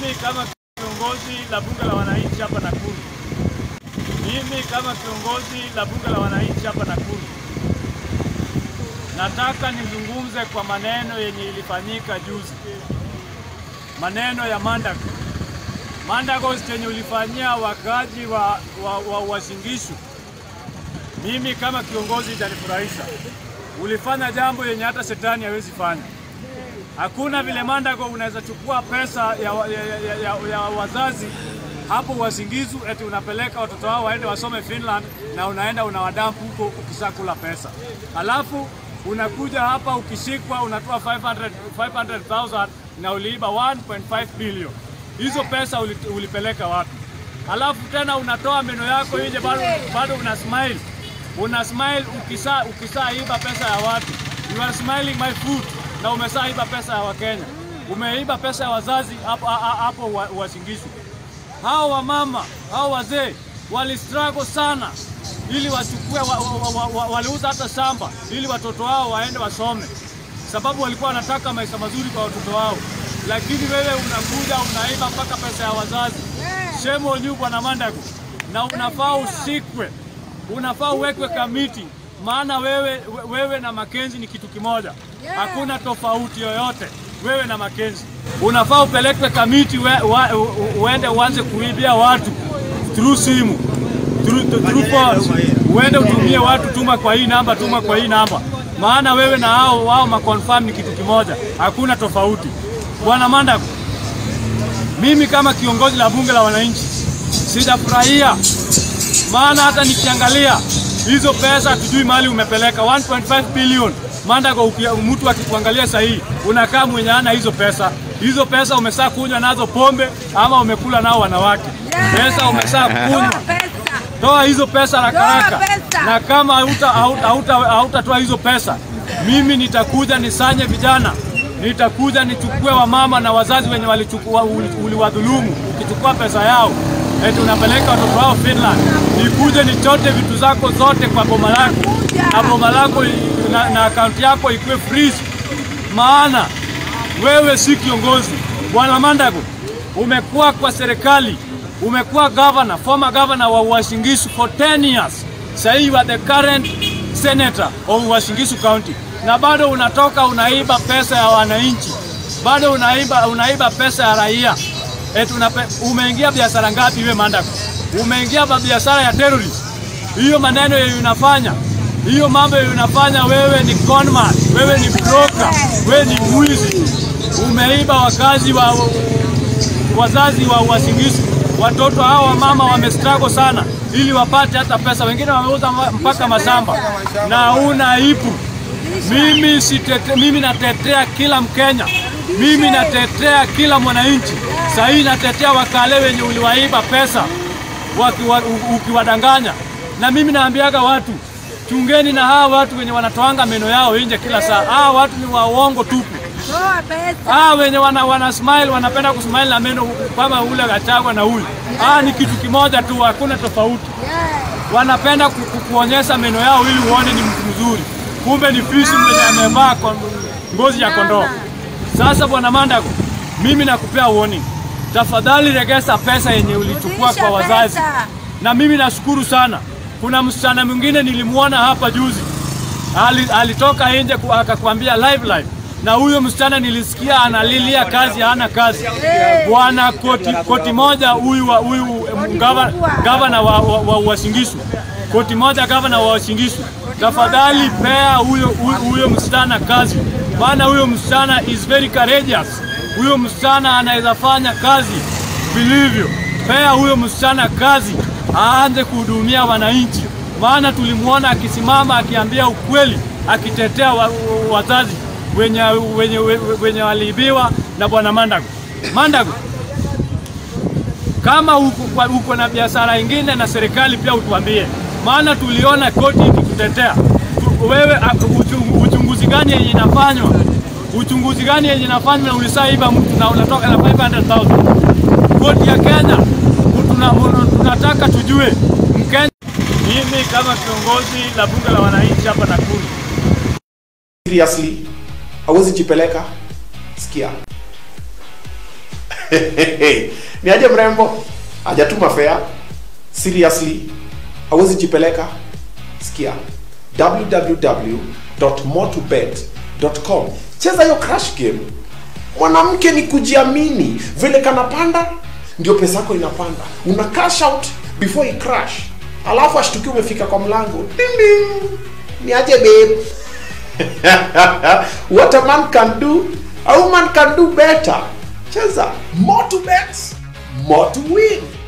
Mimi kama kiongozi la bunge la wananchi hapa Nakuru, mimi kama kiongozi la bunge la wananchi hapa Nakuru, nataka nizungumze kwa maneno yenye ilifanyika juzi, maneno ya Mandago. Mandago chenye ulifanyia wakaji wa, wa, wa Wasingishu, mimi kama kiongozi itanifurahisha. Ulifanya jambo yenye hata shetani hawezi fanya. Hakuna vile Mandago unaweza chukua pesa ya, wa- ya, ya, ya, ya wazazi hapo Wasingizu eti unapeleka watoto wao waende wasome Finland na unaenda unawadampu huko ukishakula pesa, halafu unakuja hapa ukishikwa unatoa 500 500,000 na uliiba 1.5 billion. Hizo pesa uli, ulipeleka wapi? Halafu tena unatoa meno yako nje, bado, bado una smile una smile ukisa ukisaiba pesa ya watu. You are smiling my food na umesaiba pesa ya Wakenya, umeiba pesa ya wazazi hapo hapo wa- Wasingishu. Hao wamama hao wazee wali struggle sana ili wachukue wa, wa, wa, wa, waliuza hata shamba ili watoto wao waende wasome, sababu walikuwa wanataka maisha mazuri kwa watoto wao, lakini wewe unakuja unaiba mpaka pesa ya wazazi. Shame on you bwana Mandago, na unafaa usikwe, unafaa uwekwe kamiti, maana wewe, wewe na Makenzi ni kitu kimoja, hakuna tofauti yoyote. Wewe na Makenzi unafaa upelekwe kamiti, we, wa, u, u- uende uanze kuibia watu through simu through, through phones. Uende utumie watu, tuma kwa hii namba, tuma kwa hii namba, maana wewe na hao wao maconfirm ni kitu kimoja, hakuna tofauti. Bwana Mandago, mimi kama kiongozi la bunge la wananchi sijafurahia, maana hata nikiangalia hizo pesa hatujui mahali umepeleka 1.5 billion. Mandago, uki- mtu akikuangalia sahihi unakaa mwenye ana hizo pesa. Hizo pesa umesaa kunywa nazo pombe ama umekula nao wanawake. Pesa umesaa kunywa toa hizo pesa haraka haraka, pesa. na kama hauta- hauta- hauta- hautatoa hizo pesa, mimi nitakuja nisanye vijana, nitakuja nichukue wamama na wazazi wenye walichukua uli- uliwadhulumu. Ukichukua pesa yao eti unapeleka watoto wao Finland, nikuje nichote vitu zako zote kwa boma lako na boma lako i- na, na akaunti yako ikuwe freeze, maana wewe si kiongozi. Bwana Mandago, umekuwa kwa serikali, umekuwa governor, former governor wa Uasin Gishu for 10 years. Sasa you are the current senator of Uasin Gishu County, na bado unatoka unaiba pesa ya wananchi, bado unaiba, unaiba pesa ya raia. Eti unape, umeingia biashara ngapi wewe Mandago? Umeingia ba- biashara ya terrorist. Hiyo maneno yenye unafanya hiyo mambo yenye unafanya wewe ni conman, wewe ni broker, wewe ni mwizi. Umeiba wakazi wa wazazi wa Uasin Gishu. Watoto hao wa mama wamestruggle sana ili wapate hata pesa, wengine wameuza ma- mpaka mashamba na una aibu. Mimi sitete, mimi natetea kila Mkenya, mimi natetea kila mwananchi. Sahii natetea wakale wenye uliwaiba pesa wakiwa- u- ukiwadanganya, na mimi naambiaga watu chungeni na hawa watu wenye wanatoanga meno yao nje kila saa. Hawa watu ni waongo tupu. Toa pesa. Ah, wenye wana, wana smile wanapenda kusmile na meno kama ule Gachagua na huyu. Ah, ni kitu kimoja tu, hakuna tofauti. Wanapenda ku, ku, kuonyesha meno yao ili uone ni mtu mzuri, kumbe ni fisi mwenye amevaa kwa ngozi ya kondoo. Sasa bwana Mandago, mimi nakupea warning, tafadhali regesa pesa yenye ulichukua Rudisha kwa wazazi. pesa. Na mimi nashukuru sana, kuna msichana mwingine nilimwona hapa juzi ali, alitoka nje ku- akakwambia live live, na huyo msichana nilisikia analilia kazi, hana kazi. Bwana koti, koti moja huyu wa- huyu em, gava- gavana wa, wa, wa Uasin Gishu, koti moja gavana wa Uasin Gishu, tafadhali pea huyo huyo- huyo msichana kazi, maana huyo msichana is very courageous. Huyo msichana anaweza fanya kazi vilivyo. Pea huyo msichana kazi, aanze kuhudumia wananchi maana tulimwona akisimama akiambia ukweli, akitetea wa- wa- wazazi wenye, wenye, wenye waliibiwa na bwana Mandago. Mandago, kama uko, kwa- uko na biashara ingine na serikali pia utuambie, maana tuliona koti ikikutetea Tu- wewe. a- uchungu- Uchunguzi gani yenye inafanywa? Uchunguzi gani yenye inafanywa na ulisaiba mtu na unatoka na 500,000 koti ya Kenya tuna, tunataka tujue Mkenya. Mimi kama kiongozi la bunge la wananchi hapa Nakuru, seriously hawezi jipeleka sikia ni aje mrembo hajatuma fea seriously hawezi jipeleka sikia www.motobet.com cheza hiyo crash game mwanamke ni kujiamini vile kanapanda ndio pesa yako inapanda una cash out before i crash alafu ashtuki umefika kwa mlango ding ding ni aje babe what a man can do a woman can do better cheza more to bet more to win